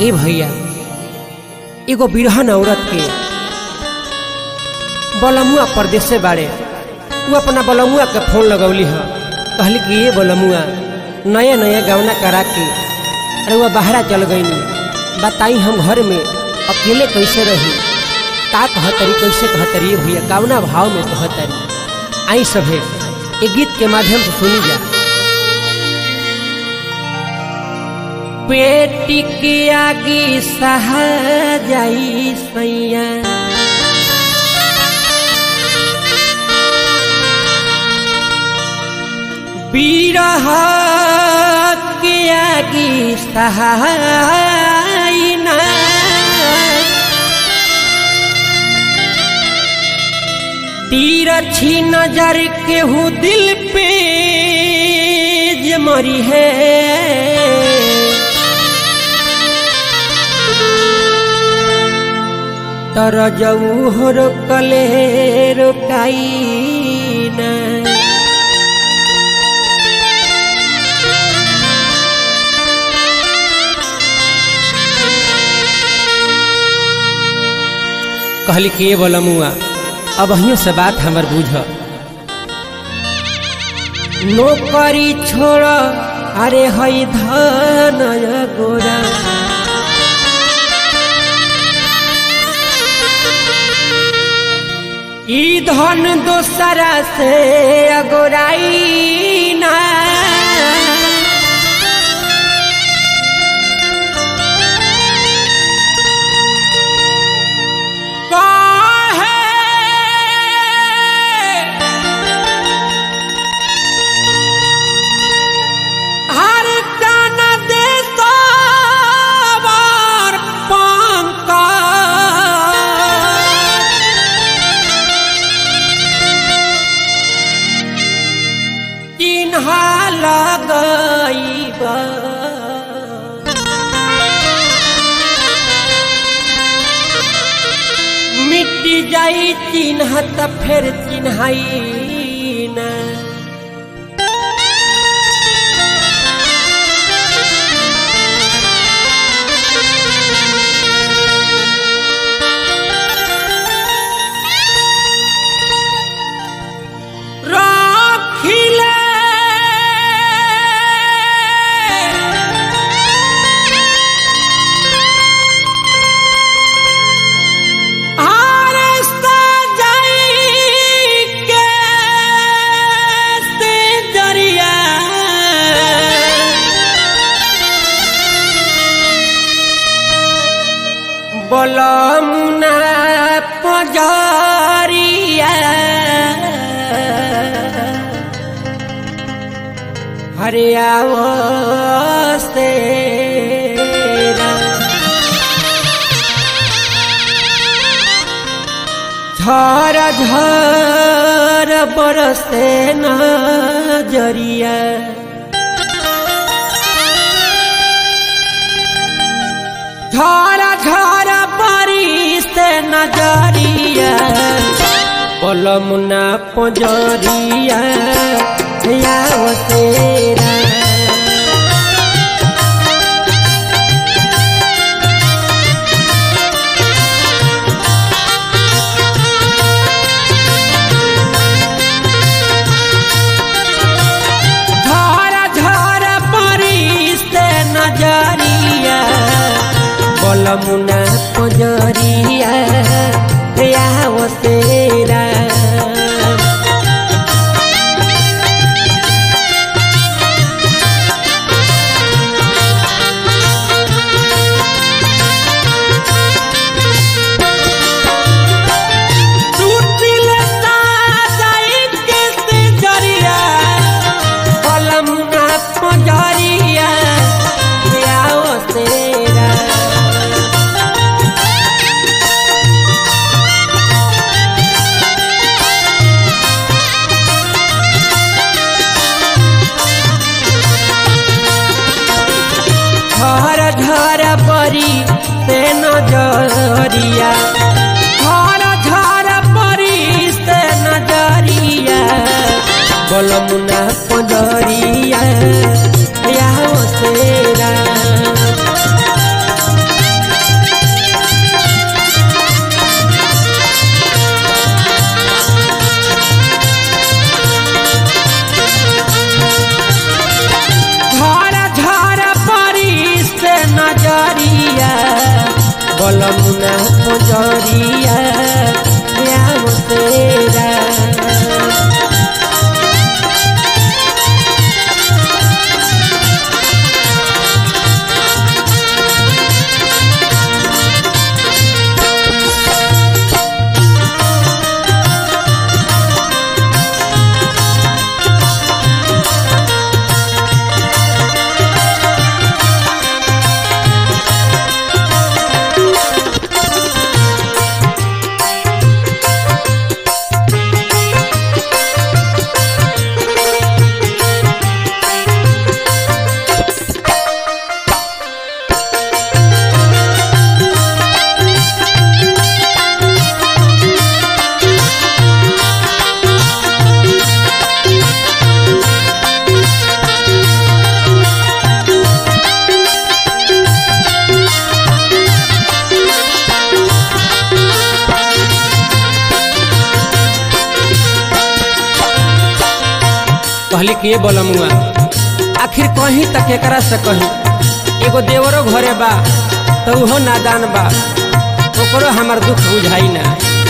ए भैया एगो बिरहन औरत के बलमुआ परदेश से बाड़े वो अपना बलमुआ के फोन लगौली ह कहली कि ये बलमुआ नया नया गवना करा के अरे वह बाहरा चल गईनी बताई हम घर में अकेले कैसे रही का कहतरी कैसे कहतरी ये भैया गावना भाव में कहतरी आई सभे एक गीत के माध्यम से सुनी जा पेटी के आगे सहा जाई सैया बीरह के आगे सहाय ना तीर छी नजर केहू दिल पे जमरी है तर जऊ हो रोकले रोकाई ना कहली कि ये बोलमुआ अब अहियों से बात हमर बुझ नौकरी छोड़ अरे हई धन गोरा ई धन दोसरा से अगोराई ना हर दान दे सवार पंका चिन्हा लगैबा मिट्टी जाई चिन्ह त फेर चिन्हाई ना राखिले आरस्ता जाई के से दरिया बलमुना पजारिया हरियावस्ते झर झर बरसे नजरिया झर झर बरिसे नजरिया पलमुना पजरिया यावतेरा झर झर परिस्ते नजरिया बलमुना पजरिया यावतेरा टूटिल साजाई के से जरिया बलमुना पजरिया यावतेरा घर घर परी से नजरिया घर घर परी से नजरिया बलमुना पजरिया या तेरा बलमुना पंजरिया याव तेरा कहली कि ये बलमुआ आखिर कहीं तक एकरा से कहीं एगो देवरो घरे बा तो उहो नादान बा ओकरो हमार दुख बुझाई ना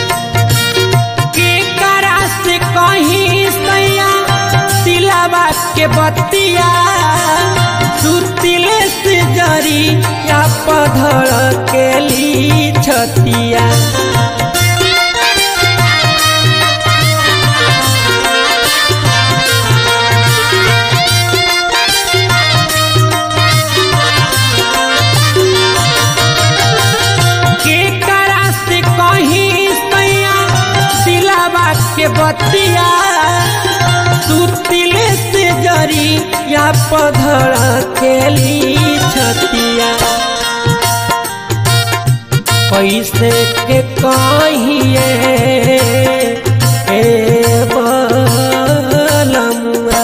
केकरा से कहीं सैया दिलावा के बतिया सुतिले से जरी या पधर के ली छतिया केकरा से कहीं सैया दिलावा के बतिया सुतिले से जरी या पधर खेली छतिया कैसे के कहिए ए बलमुआ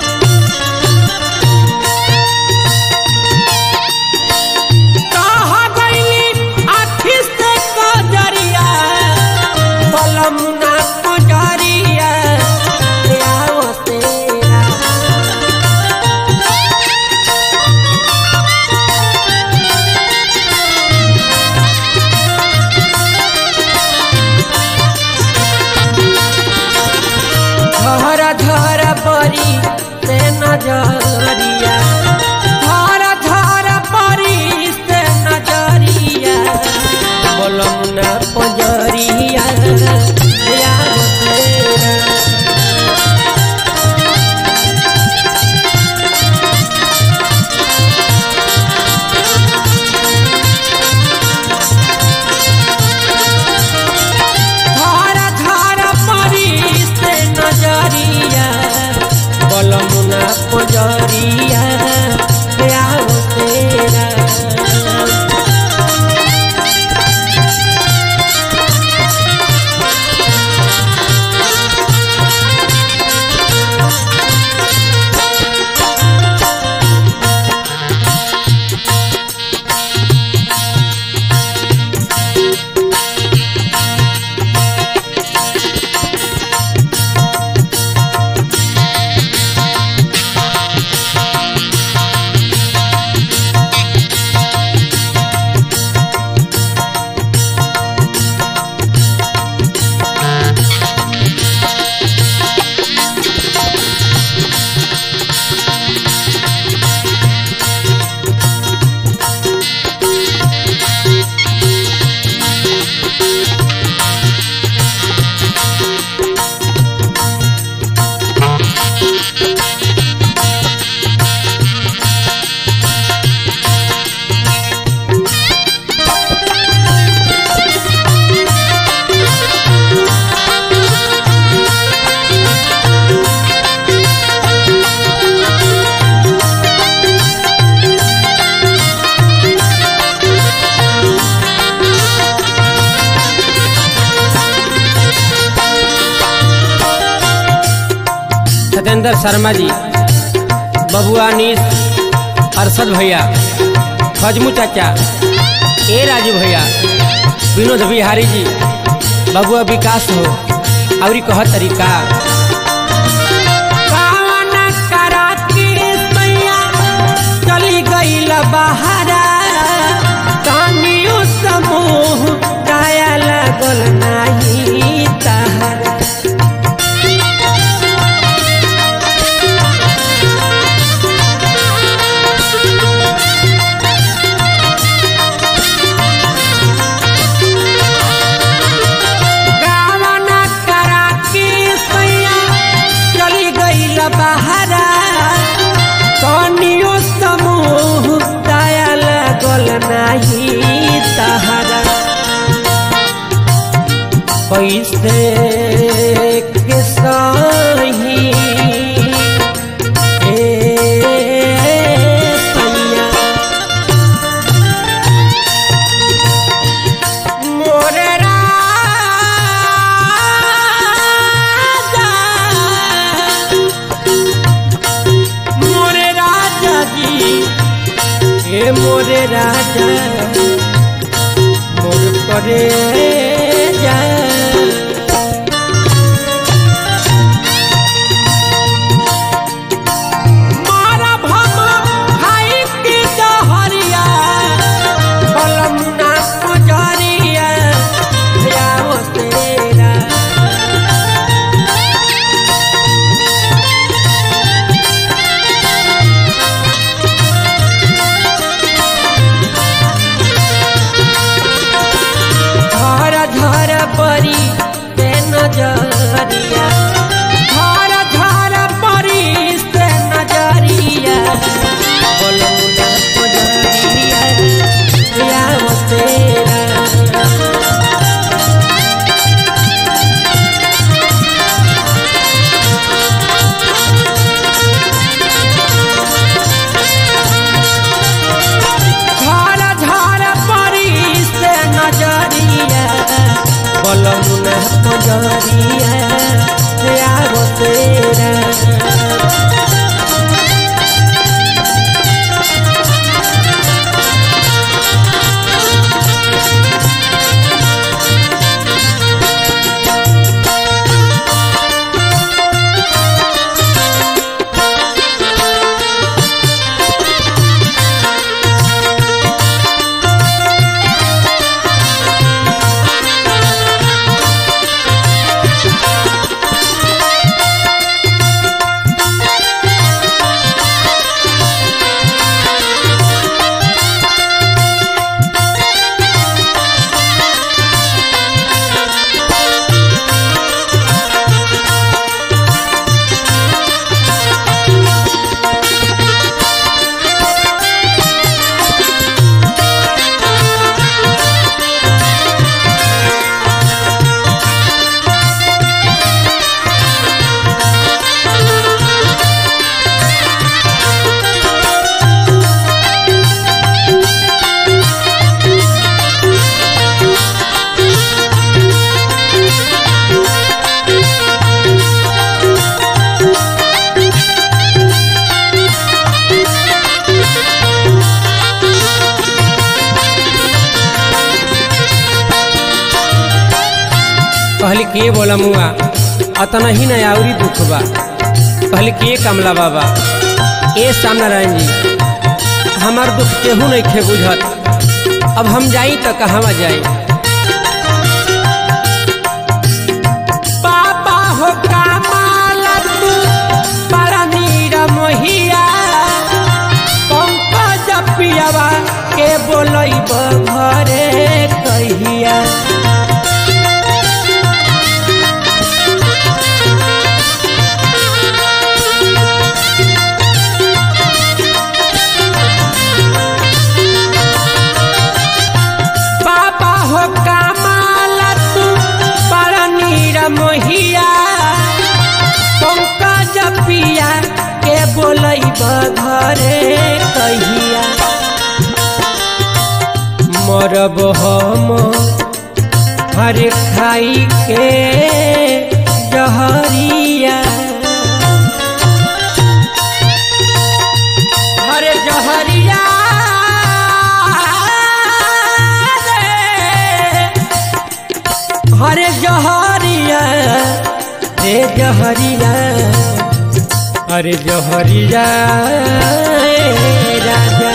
कहा गईली आखी से कजरिया बलमुना कजरिया आओ तेरा झर झर परी से नजरिया झर झर परी से नजरिया बलमुना पंजरिया यार तेरा धारा धारा परी से नजरिया बलमुना पंजरिया आओ तेरा सत्येंद्र शर्मा जी बबुआ नीस अरशद भैया फजमू चाचा ए राजू भैया विनोद बिहारी जी बबुआ विकास हो और कह तरीका कावना करा के सैया चली गईल बहारा कानियो समो कैसे के सही ए सैया मोरे राजा मोरे राजा जी ए मोरे राजा मोर करे जा मारा भम खाई के जहरिया बलमुना पुजरिया याओ तेरा धर धर परी ते नजरिया धर धर परी से नजरिया बलमुना पुजरिया याओ तेरा झार झार परी से नजरिया बलमुना पजरिया आगो तेरा कहली के बोला मुआ अतना ही न आउरी दुख बा कहली के कमला बाबा ए सामनारायण जी हमार दुख केहू नहीं खे बुझत अब हम जाई तो कहवा जाई बाबा हो कमाल तू बड़ा नीर मोहिया पंकज पियावा के बोलैब घरे कहिया बाबा हो कमाल तू बड़ा नीर मोहिया पंकज पिया के बोलैब घरे कहिया मरब हम हर खाई के जहरिया हर जहरिया रे। हरे जहरिया रे जहरिया अरे जहरिया ए राजा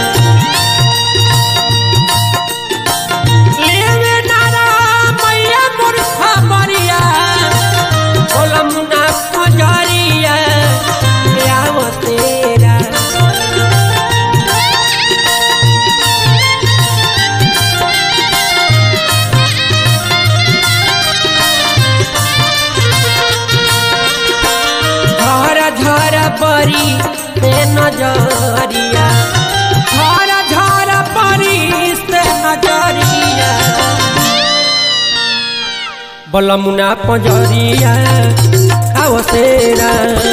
लेवे नारा मैया मूर्खा मरिया बोलमुना पुजरिया आव तेरा धर धर परी से नजरिया धर धर परी से नजरिया बलमुना पंजरिया आओ तेरा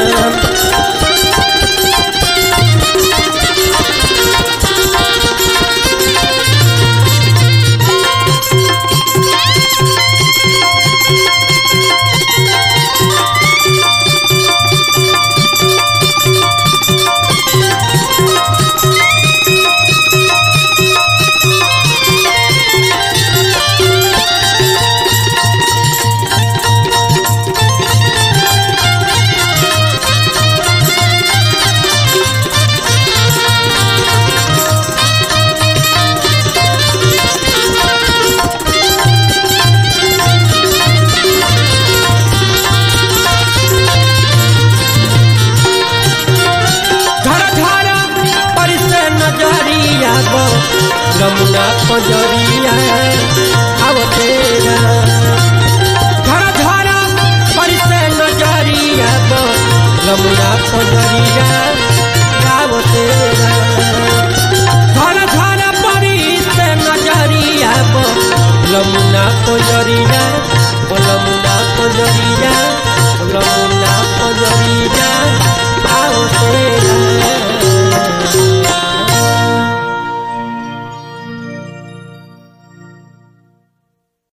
घर घर परिसे नजरिया गो यमुना पंजरिया आओ तेरा घर घर परिसे नजरिया गो यमुना पंजरिया आओ तेरा घर घर परिसे नजरिया गो यमुना पंजरिया यमुना पंजरिया यमुना पंजरिया